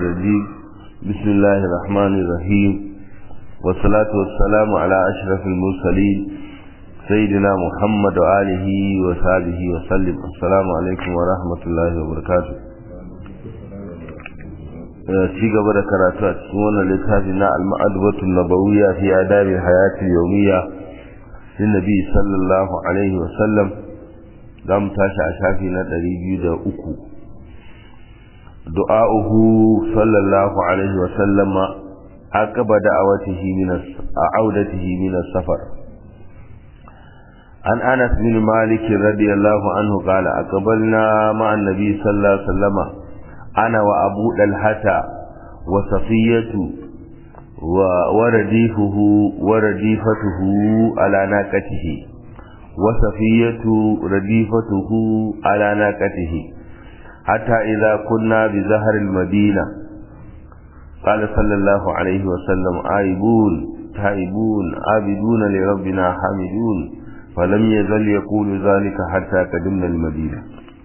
الرجيم بسم الله الرحمن الرحيم والصلاة والسلام على أشرف المرسلين سيدنا محمد وآله وصحبه وسلم السلام عليكم ورحمة الله وبركاته ci gaba da karatu a cikin wannan littafi na al-ma'adubatu nabawiyya fi adabi hayati yawmiyya lin nabi sallallahu alaihi wa sallam zamu tashi a shafi na 203 du'a'uhu sallallahu alaihi wa sallama aqaba da'awatihi min a'udatihi min as-safar عن أنس بن مالك رضي الله عنه قال أقبلنا مع النبي صلى الله عليه وسلم أنا وأبو دلحة وصفية ورديفه ورديفته على ناقته وصفية رديفته على ناقته حتى إذا كنا بزهر المدينة قال صلى الله عليه وسلم آيبون تائبون عابدون لربنا حامدون فلم يزل يقول ذلك حتى قدمنا المدينة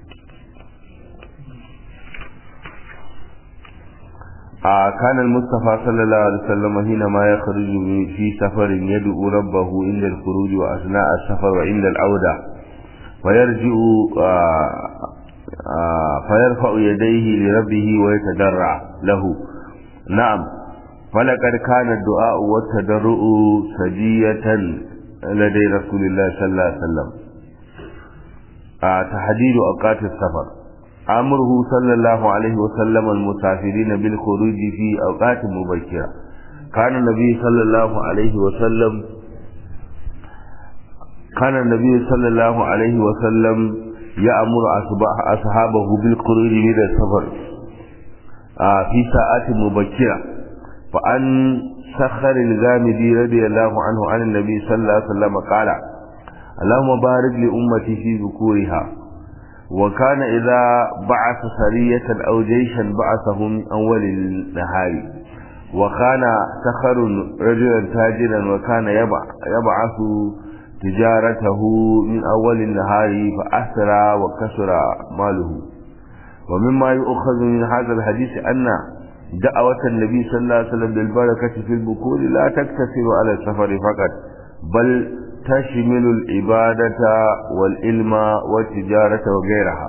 كان المصطفى صلى الله عليه وسلم حينما يخرج في سفر يدعو ربه عند الخروج وأثناء السفر وعند العودة ويرجع فيرفع يديه لربه ويتدرع له نعم فلقد كان الدعاء والتدرع سجية لدي رسول الله صلى الله عليه وسلم تحديد أوقات السفر أمره صلى الله عليه وسلم المسافرين بالخروج في أوقات مبكرة كان النبي صلى الله عليه وسلم كان النبي صلى الله عليه وسلم يأمر أصحابه بالخروج من السفر في ساعات مبكرة فأن سخر الغامدي رضي الله عنه عن النبي صلى الله عليه وسلم قال اللهم بارك لأمتي في ذكورها وكان إذا بعث سرية أو جيشا بعثه من أول النهار وكان سخر رجلا تاجرا وكان يبعث تجارته من أول النهار فأسرى وكسر ماله ومما يؤخذ من هذا الحديث أن دعوة النبي صلى الله عليه وسلم بالبركة في البكور لا تقتصر على السفر فقط بل تشمل العبادة والعلم والتجارة وغيرها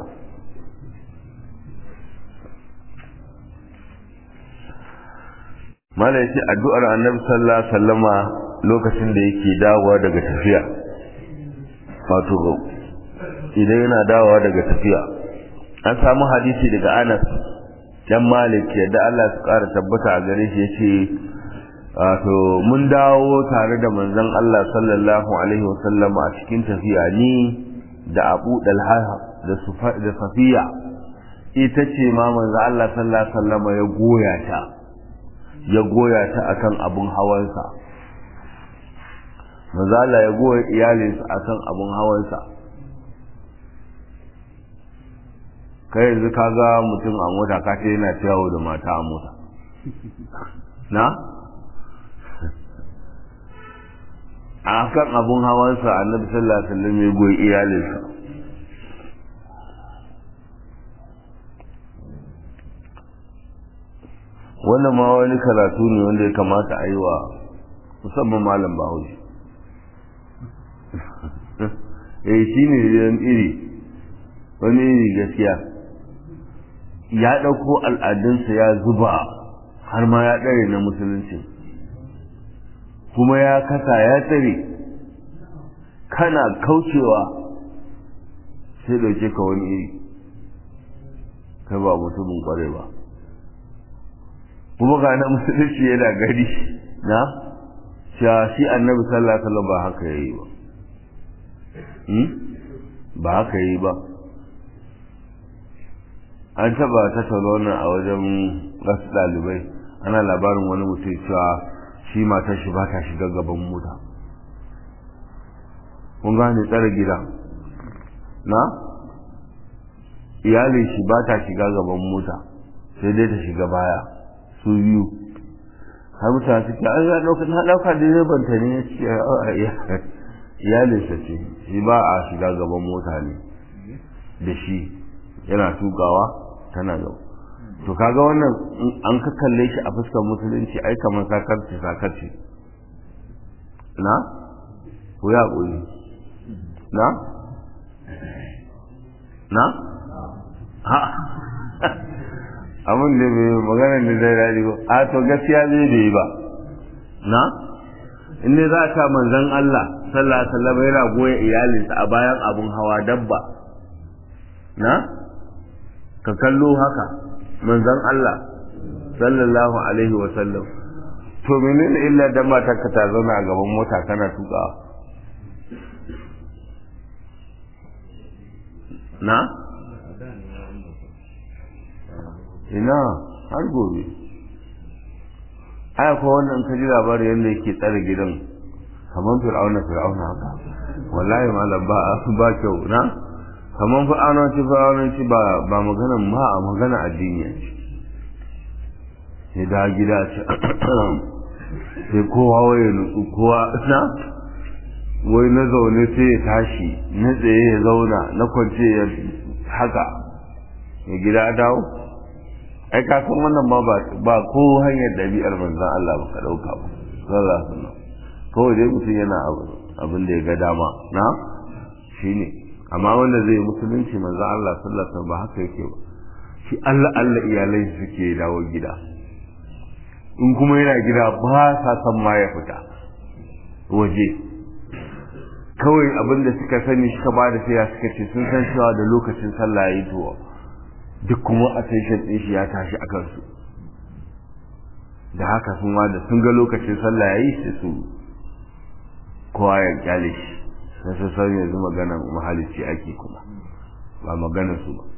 mala yace addu'ar annabi sallallahu alaihi wasallama lokacin da yake dawowa daga tafiya wato idan yana dawowa daga tafiya an samu hadisi daga Anas dan Malik yadda Allah su ƙara tabbata a gare shi yace wato mun dawo tare da manzon Allah sallallahu alaihi wasallam a cikin tafiya ni da Abu Dalha da da Safiya ita ce ma manzon Allah sallallahu alaihi wasallam ya goya ta ya goya ta akan abun hawansa manzon Allah ya goya iyalinsa akan abun hawansa kai yanzu ka ga mutum a mota ka ce yana yawo da mata a mota na a kan abun hawansa annabi sallallahu alaihi wasallam ya goyi iyalinsa wannan ma wani karatu ne wanda ya kamata a yi wa musamman malam bahaushe eh shi ne iri wani iri gaskiya ya ɗauko al'adunsa ya zuba har ma ya ɗare na musulunci kuma ya kasa ya tsare kana kaucewa sai dauke ka wani iri kai ba mutumin kware ba kuma ga na musulunci yana gari na shi annabi sallallahu alaihi wasallam ba haka yayi ba ba haka yayi ba an taba tattauna wannan a wajen wasu ɗalibai ana labarin wani mutum cewa shi matar shi ba ta shiga gaban mota kun gane tsare gida na iyalin shi ba ta shiga gaban mota sai dai ta shiga baya su biyu har mutane suke an ya ɗauka na ɗauka direban ta ne ya ce iyalinsa ce shi ba a shiga gaban mota ne da shi yana tukawa tana gaba to kaga wannan an ka kalle shi a fuskar musulunci ai kamar sakarci sakarci na ko ya ƙuri na na ha abin da bai magana da zai daɗi ba a to gaskiya zai bai ba na in ne za a ta manzan Allah sallallahu alaihi wasallam yana goya iyalinsa a bayan abun hawa dabba na ka kallo haka manzan Allah sallallahu alaihi wasallam to menene illa dan matar ka ta zauna a gaban mota kana tukawa na ina har gobe aya ko wannan ka ji labarin yadda yake tsare gidan kamar fir'auna fir'auna haka wallahi malam ba ba kyau na kamar fir'auna ci fir'auna ci ba ba magana ma a magana addini ce sai da gida ce sai kowa waye nutsu kowa na wai na zaune sai ya tashi na tsaye ya zauna na kwance ya haka ya gida dawo ai ka san wannan ma ba ko hanyar ɗabi'ar manzan Allah ba ka ɗauka ba sallallahu alaihi wasallam kawai dai mutum yana abin da ya ga dama na shine amma wanda zai musulunci manzan Allah sallallahu alaihi wasallam ba haka yake ba shi Allah Allah iyalai suke dawo gida in kuma yana gida ba sa san ma ya fita waje kawai abin da suka sani suka ba da sai suka ce sun san cewa da lokacin sallah yayi to duk kuma attention din shi ya tashi a kansu da haka sun da sun ga lokacin sallah yayi sai su kowa ya kyale shi sai su san yanzu maganar mahalicci ake kuma ba maganar su ba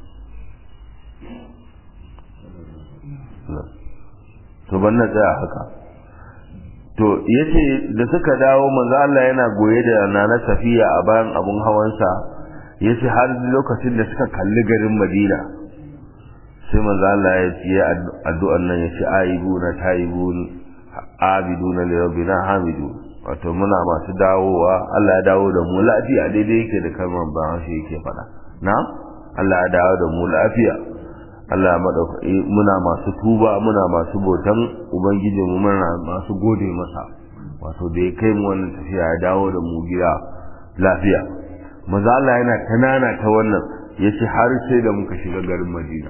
to ban na tsaya haka to yace da suka dawo manzo Allah yana goye da nana Safiya a bayan abun hawansa yace har lokacin da suka kalli garin Madina sai manzo Allah ya ce addu'an nan yace aibuna taibun abiduna li rabbina hamidun wato muna masu dawowa Allah ya dawo da mu lafiya daidai yake da kalmar ba shi yake faɗa na Allah ya dawo da mu lafiya Allah madaukaki muna masu tuba muna masu botan ubangiji mu muna masu gode masa wato da ya kai mu wannan tafiya ya dawo da mu gida lafiya maza Allah yana tanana ta wannan yace har sai da muka shiga garin Madina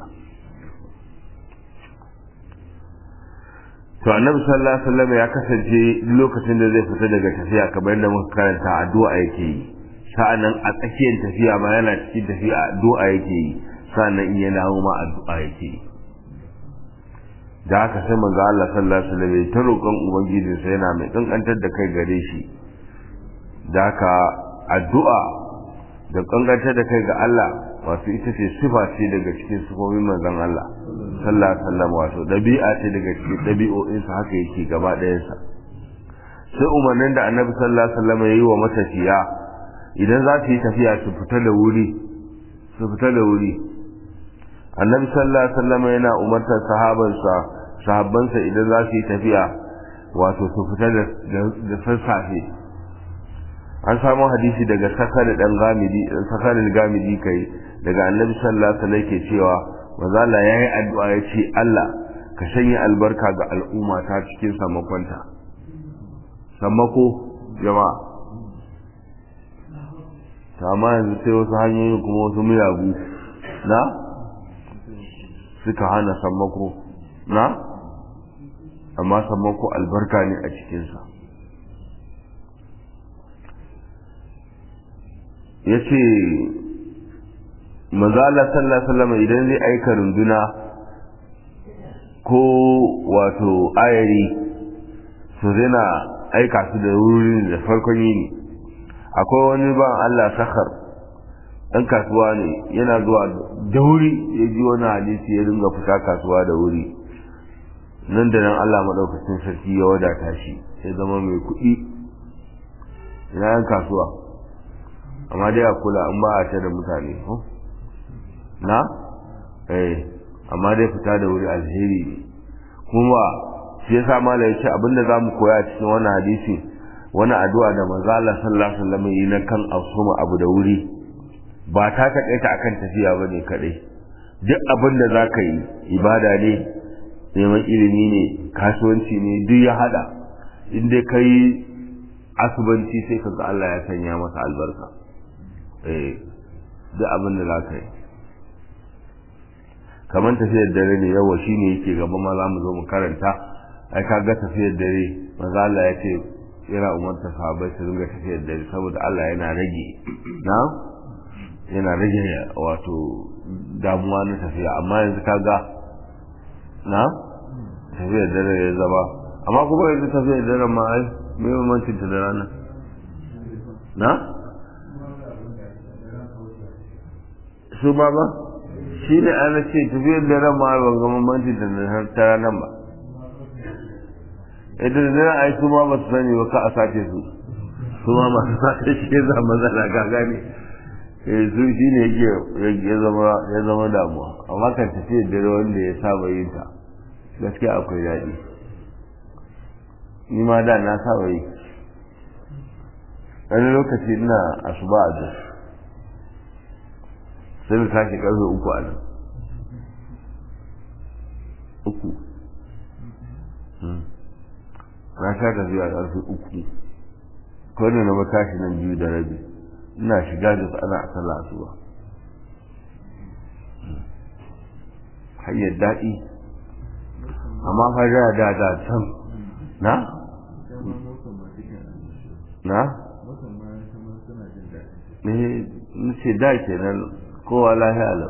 to annabi sallallahu alaihi wasallam ya kasance lokacin da zai fita daga tafiya kamar yadda muka karanta addu'a yake yi sa'annan a tsakiyar tafiya ma yana cikin tafiya addu'a yake yi sa'annan in ya dawo ma addu'a yake yi da haka sai manzo Allah sallallahu alaihi wasallam ya ta roƙon ubangijinsa yana mai kankantar da kai gare shi da haka addu'a da kankantar da kai ga Allah wato ita ce sifa ce daga cikin sifofin manzon Allah sallallahu alaihi wasallam wato dabi'a ce daga cikin dabi'o'insa haka yake gaba ɗayansa sai umarnin da annabi sallallahu alaihi wasallam ya yi wa matafiya idan za su yi tafiya su fita da wuri su fita da wuri annabi sallallahu alaihi wasallam yana umartar sahabansa sahabbansa idan za su yi tafiya wato su fita da sassafe an samu hadisi daga sakar dan gamidi sakar gamidi kai daga annabi sallallahu alaihi wasallam ke cewa manzo Allah yayi addu'a ya ce Allah ka sanya albarka ga al'umma ta cikin samakonta sammako jama'a ta amma yanzu sai wasu hanyoyi kuma wasu miyagu na suka hana sammako na amma sammako albarka ne a cikinsa ya ce mazala sallallahu alaihi idan zai aika runduna ko wato ayari su zina aika su da wurin da farkon yini akwai wani ban Allah sakar ɗan kasuwa ne yana zuwa da wuri ya ji wani hadisi ya dinga fita kasuwa da wuri nan da nan Allah maɗaukacin sarki ya wadata shi ya zama mai kuɗi ina yan kasuwa amma dai a kula an ba a ta da mutane na eh amma dai fita da wuri alheri ne kuma shi yasa malai yace abinda zamu koya cikin wannan hadisi wani addu'a da manzo Allah sallallahu alaihi wasallam yi na kan asuma abu da wuri ba ta takaita akan tafiya bane kadai duk abin da za ka yi ibada ne neman ilimi ne kasuwanci ne duk ya hada in dai ka yi asubanci sai ka ga Allah ya sanya masa albarka eh duk abin da za ka yi kamar tafiyar dare ne yawa shi ne yake gaba ma za mu zo mu karanta ai ka ga tafiyar dare maza Allah ya ce yana umarta sahabbai su dinga tafiyar dare saboda Allah yana rage na yana rage wato damuwa na tafiya amma yanzu ka ga na tafiyar dare ya zama amma kuma yanzu tafiyar dare ma ai mai mamancin ta da rana na su ba ba shi ne ana ce tafiyar da ran ma ban ga mamanci da na ta ranar ba idan da zai ai su ma ba su sani ba ka a sace su su ma masu sace shi ya zama matsala ga gane eh su shi ne yake ya zama ya zama damuwa amma kan tafiyar da wanda ya saba yin ta gaskiya akwai daɗi ni ma da na saba yi wani lokaci ina asuba a jos sai mu tashi karfe uku a nan uku na sha tafiya karfe uku ko ne na matashi nan biyu da rabi ina shiga da su ana asala asuba hanyar daɗi amma fa da da da can na na ne ce da kenan kowa lahiya lau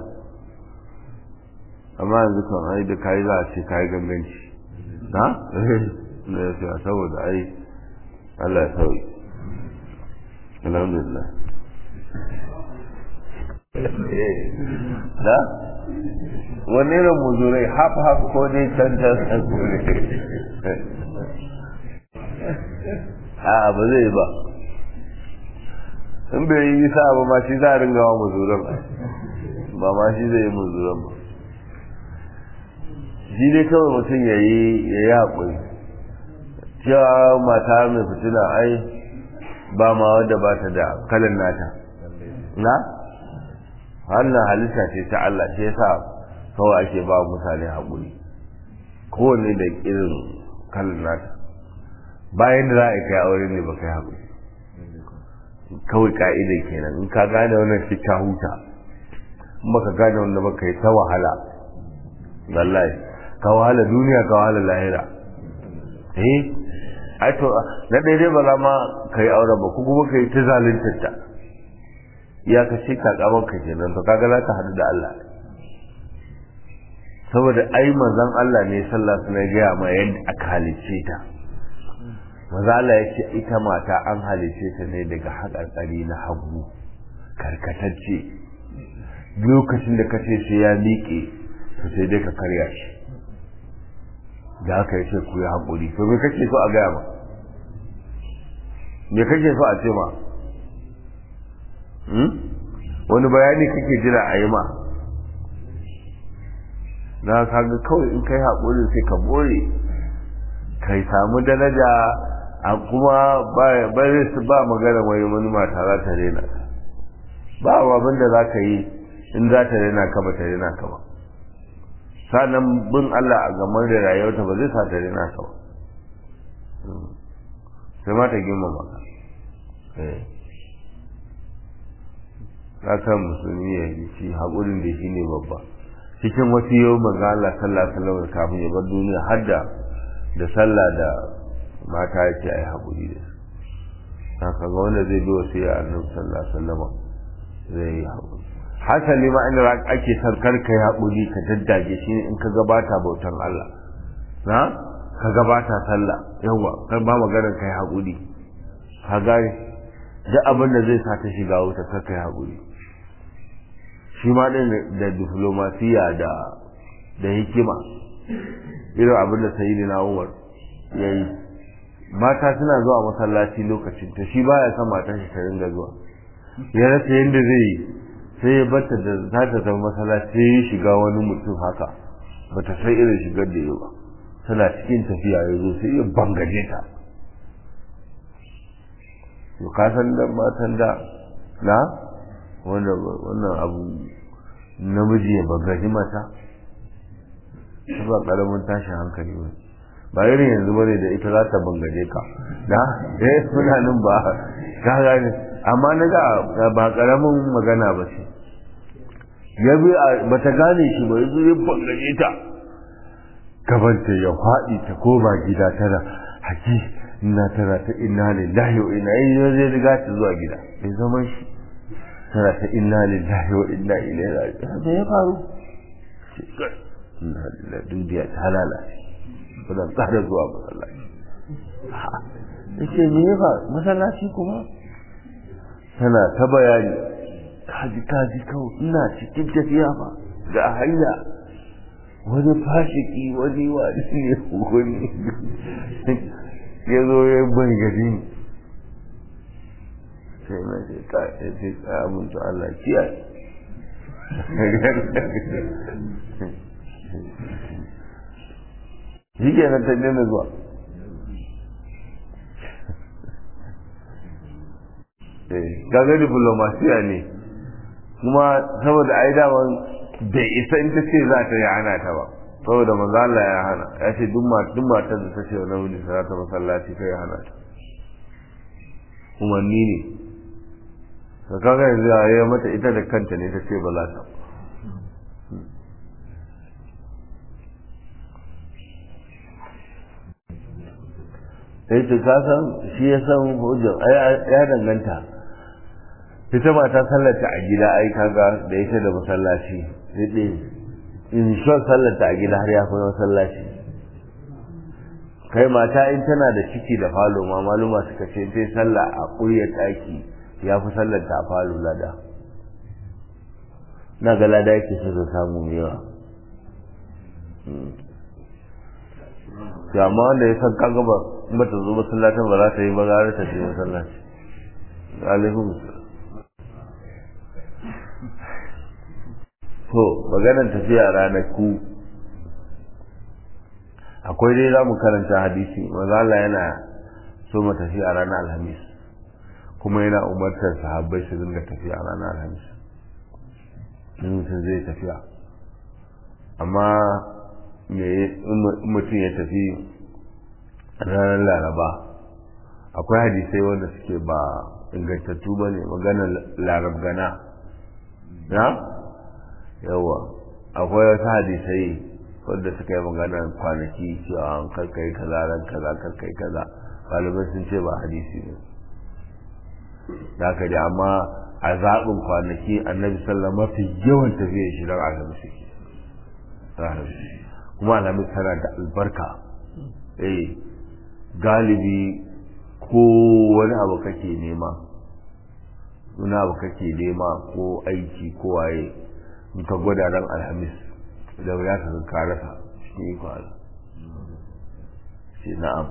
amma yanzu kan ai da kayi za a ce kayi ganganci na? na ya fiya saboda ai Allah ya sauyi alhamdulillah da? wani irin muzurai haf haf ko dai can can can kure a ba zai ba in bai yi sa ba ma shi za a ringa wa muzuran ba ma shi zai yi muzuran ba shi dai kawai mutum ya yi ya yi haƙuri cewa mata mai fitina ai ba ma wadda ba ta da kalan nata na wannan halitta ce ta Allah ce yasa kawai ake ba mutane haƙuri kowanne da irin kalan nata bayan da za a kai aure ne ba kai haƙuri kawai ka'idar kenan in ka gane wannan shi ka huta in baka gane wanda baka yi ta wahala wallahi ka wahala duniya ka wahala lahira eh ai to na daidai ba za ma ka yi aure ba ko kuma ka yi ta zaluntar ta ya ka ce ka kaman ka kenan to kaga za ka haɗu da Allah saboda ai manzon Allah ne sallah suna gaya ma yadda aka halicce ta maza Allah ya ce ita mata an halice ta ne daga haƙarƙari na hagu karkatacce lokacin da ka ce sai ya miƙe to sai dai ka karya shi da haka ya ce ku yi haƙuri to me kake so a gaya ma me kake so a ce ma wani bayani kake jira a yi ma na kaga kawai in kai haƙuri sai ka bore kai samu daraja a kuma ba su ba magana wai wani mata za ta rena ba abin da za ka yi in za ta rena ka ba ta rena ka ba sannan bin Allah a gamar da rayuwarta ba zai sa ta rena ka ba sai ma ta girma maka kan musulmi ya yi shi haƙurin da shi ne babba cikin wasu yau maza Allah sallallahu alaihi wasallam kafin ya bar duniya har da da sallah da mata ya ce a yi haƙuri da su haka ga wanda zai bi wasu ya annabi sallallahu alaihi wasallam zai yi haƙuri hasali ma inda ake son kar kai haƙuri ka daddage shi ne in ka gabata bautan Allah na ka gabata sallah yawa kan ba maganar kai haƙuri ka gane duk abin da zai sa ta shiga wuta kar kai haƙuri shi ma ɗin da diplomasiya da da hikima irin abin da sayi na umar ya yi mata suna zuwa masallaci lokacin ta shi baya son matan shi ta ringa zuwa ya rasa yadda zai yi sai ya bata da za ta zama masallaci sai ya shiga wani mutum haka ba ta sai irin shigar da yau ba tana cikin tafiya ya zo sai ya bangaje ta to ka san da matan da na wannan abu namiji ya bagaji mata ba karamin tashin hankali ba ba irin yanzu bane da ita za ta bangaje ka da eh muna nan ba ka gane amma na ga ba karamin magana ba ce ya bi ba ta gane shi ba yanzu ya bangaje ta gabanta ya faɗi ta koma gida tana haƙi ina tana ta inna lillahi wa inna ilaihi zai riga ta zuwa gida bai zama shi tana ta inna lillahi wa inna ilaihi raji'un me ya faru inna lillahi duniya ta lalace ba tsara zuwa masallaci yace me ya faru masallaci kuma tana ta bayani kaji kaji kawai ina cikin tafiya ba ga hanya wani fashiki wani wani ne wani ya zo ya ban gari sai na ce ka ya ce abin to Allah kiyaye shi ke nan ta daina zuwa kaga diplomasiya ne kuma saboda ai daman bai isa in ta ce za ta yi hana ta ba saboda manzo Allah ya hana ya ce duk matar da ta ce wa namiji za ta masallaci kai ya hana ta umarni ne ka kaga yanzu ya yi mata ita da kanta ne ta ce ba za ta sai ta kasan shi ya san hujjar ya danganta ita mata sallarta a gida ai kaga da ita da masallaci sai in shon sallarta a gida har ya fi masallaci kai mata in tana da ciki da falo ma maluma suka ce sai sallah a ƙuryar ɗaki ya fi sallarta a falo lada na ga lada yake so ta samu yawa amma wanda ya san kaga ba ba ta zo masallacin ba za ta yi ba gara ta je masallaci alaikum to maganar tafiya ranaku akwai dai za mu karanta hadisi maza Allah yana so mu tafi a ranar alhamis kuma yana umartar sahabbai su dinga tafiya a ranar alhamis in mutum zai tafiya amma me mutum ya tafi ranar laraba akwai hadisai wanda suke ba ingantattu ba ne maganar larabgana na yawa akwai wasu hadisai wanda suka yi magana kwanaki cewa an karkai kaza ran kaza karkai kaza ɗalibai sun ce ba hadisi ne da haka da amma a zaɓin kwanaki annabi sallah mafi yawan tafiya shi don alhamis kuma alhamis tana da albarka eh galibi ko wani abu kake nema wani abu kake nema ko aiki ko waye in ka gwada ran alhamis da ya ka ka rasa shi ne ko Allah shi na'am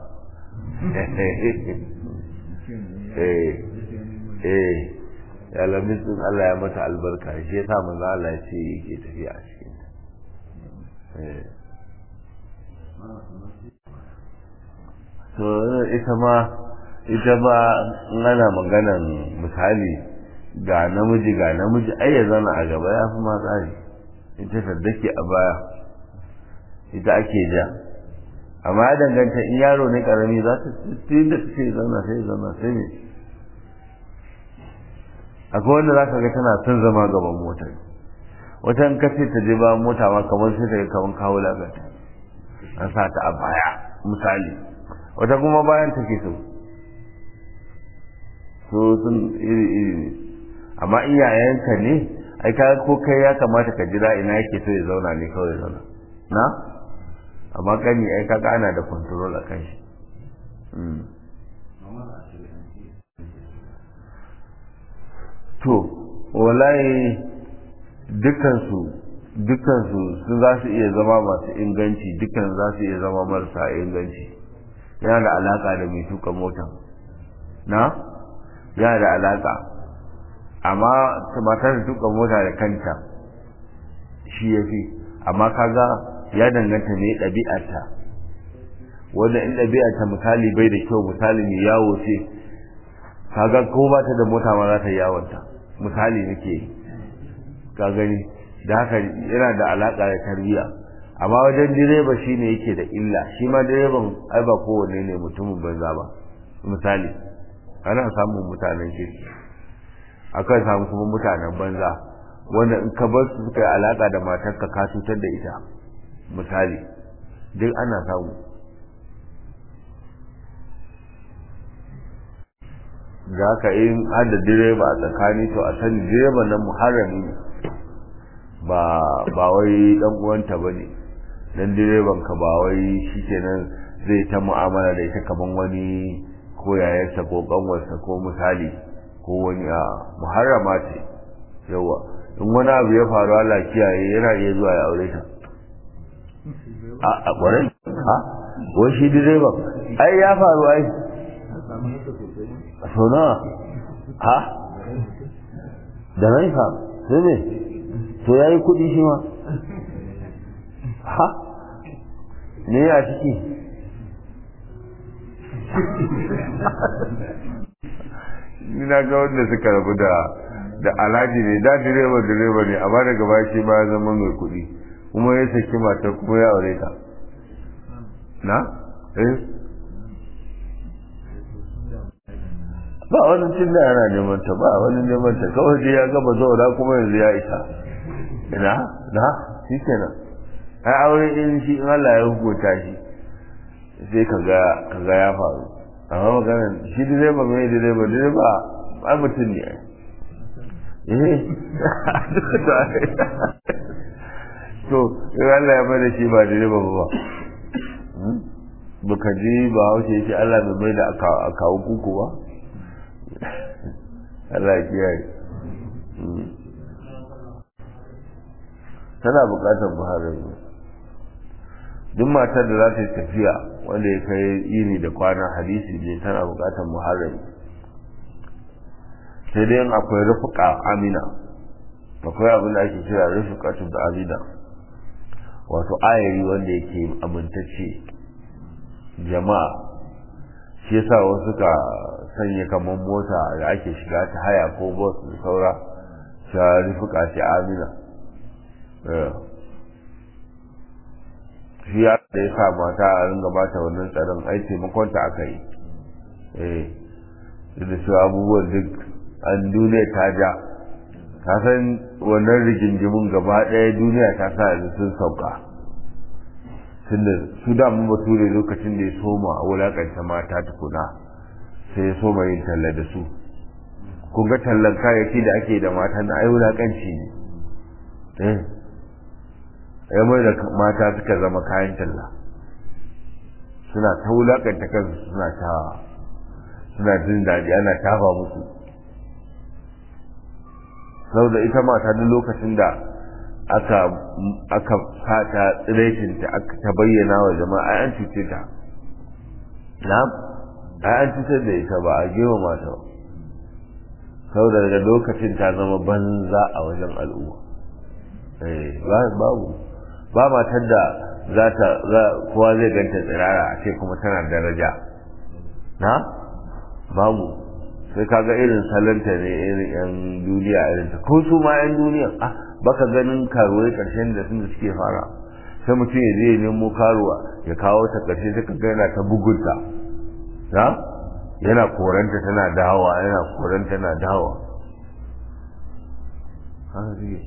eh eh alhamis din Allah ya mata albarka shi yasa manzo Allah ya ce yake tafiya a cikin eh to ita ma ita ba ana maganan misali ga namiji ga namiji ai ya zana a gaba ya fi ma tsari ita saddake a baya ita ake ja amma ya danganta in yaro ne karami za ta tun da take zauna sai zauna sai ne akwai wanda za ka ga tana son zama gaban motar wata in ka ce ta je ba mota ma kamar sai ta ga kamar kawo lagata an sa ta a baya misali wata kuma bayan take so so sun iri iri ne amma iyayenka ne ai ka ko kai ya kamata ka jira ina yake so ya zauna ne kawai ya zauna na amma kani ai kaga ana da control a kan shi to wallahi dukansu dukansu sun za su iya zama masu inganci dukan za su iya zama marasa inganci yana da alaka da mai tuka mota na yana da alaka amma matar da tuka mota da kanta shi ya fi amma kaga ya danganta ne ɗabi'arta wanda in ɗabi'arta misali bai da kyau misali mai yawo ce kaga ko ba ta da mota ma za ta yi yawonta misali nake ka gani da haka yana da alaka da tarbiyya amma wajen direba shine yake da illa shi ma direban ai ba kowanne ne mutumin banza ba misali ana samun mutanen kirki akan samu kuma mutanen banza wanda in ka bar su suka yi alaka da matarka ka cutar da ita misali duk ana samu da haka in hada direba a tsakani to a sani direba nan muharrami ne ba ba wai dan uwanta bane dan direban ka ba wai shikenan zai ta mu'amala da ita kaman wani ko yayarsa ko kanwarsa ko misali ko wani a muharrama ce yawa in wani abu ya faru Allah kiyaye yana iya zuwa ya aure ta a a kwarai ha wai shi direban ai ya faru ai so na ha da rai fa sai ne to ya yi kudi shi ma ha ne ya ciki ni na ga wanda suka rabu da da alhaji ne da direba direba ne amma daga baya shi ma ya zama mai kudi kuma ya saki matar kuma ya aure ta na eh ba wani cin da yana neman ta ba wani neman ta kawai dai ya gaba zaura kuma yanzu ya isa ina na shi kenan ai aure in shi in Allah ya hukunta shi sai kaga kaga ya faru amma maganar shi direba mai direba direba ai mutum ne eh to in Allah ya bada shi ba direba ba baka ji ba haushe yake Allah bai mai da akawo kuku ba Allah kiyaye tana bukatar muharrami duk matar da za ta yi tafiya wanda ya kai yini da kwanan hadisi ne tana bukatar muharrami sai dai akwai rufuka amina akwai abin da ake kira rufuka da amina wato ayari wanda yake amintacce jama'a shi yasa wasu ka sanya kamar mota da ake shiga ta haya ko bus da saura ta rufuka ce amina shi ya da ya sa mata a ringa bata wannan tsaron ai taimakonta aka yi eh da su abubuwan duk an duniya ta ja ta san wannan rigingimin gaba ɗaya duniya ta sa yanzu sun sauka tunda su da mun bature lokacin da ya soma a wulakanta mata tukuna sai ya soma yin talla da su kun ga tallan kayayyaki da ake da mata na ai wulakanci ne eh ai mai da mata suka zama kayan talla suna ta wulakanta kansu suna ta suna jin daɗi ana tafa musu saboda ita mata duk lokacin da aka aka fata tsirekinta aka ta bayyana wa jama'a ai an cuce ta na'am ai an cutar da ita ba a gewa mata ba saboda daga lokacin ta zama banza a wajen al'umma eh babu ba matar da za ta za kowa zai ganta tsirara a ce kuma tana daraja na babu sai kaga irin salanta ne irin yan duniya irin ta ko su ma yan duniya ah baka ganin karuwai karshen da sun da suke fara sai mutum ya je nemo karuwa ya kawo ta karshe sai kaga yana ta bugunta na yana koranta tana dawowa yana koranta tana dawowa haka suke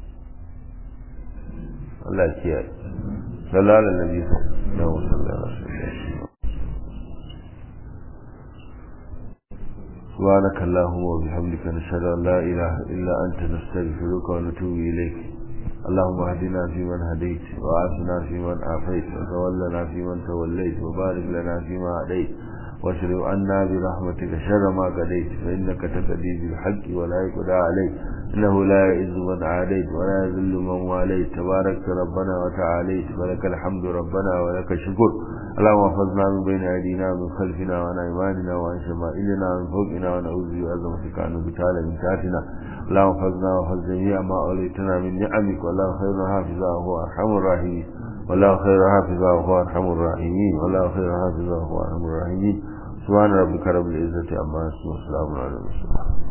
Allah ya kiyaye sallallahu alaihi wa sallam سبحانك اللهم وبحمدك نشهد أن لا إله إلا أنت نستغفرك ونتوب إليك اللهم اهدنا فيمن هديت وعافنا فيمن عافيت وتولنا فيمن توليت وبارك لنا فيما هديت واصرف عنا برحمتك شر ما قضيت فإنك تقضي بالحق ولا يقضى عليك إنه لا يعز من عاديت ولا يذل من واليت تبارك ربنا وتعاليت ولك الحمد ربنا ولك الشكر اللهم احفظنا من بين أيدينا ومن خلفنا وعن أيماننا وعن شمائلنا ومن فوقنا ونعوذ بعظمتك أن نبتال من تحتنا اللهم احفظنا واحفظ جميع ما أوليتنا من نعمك والله خير حافظا وهو أرحم الراحمين والله خير حافظا وهو أرحم الراحمين والله خير حافظا وهو أرحم الراحمين سبحان ربك رب العزة عما يصفون وسلام على المرسلين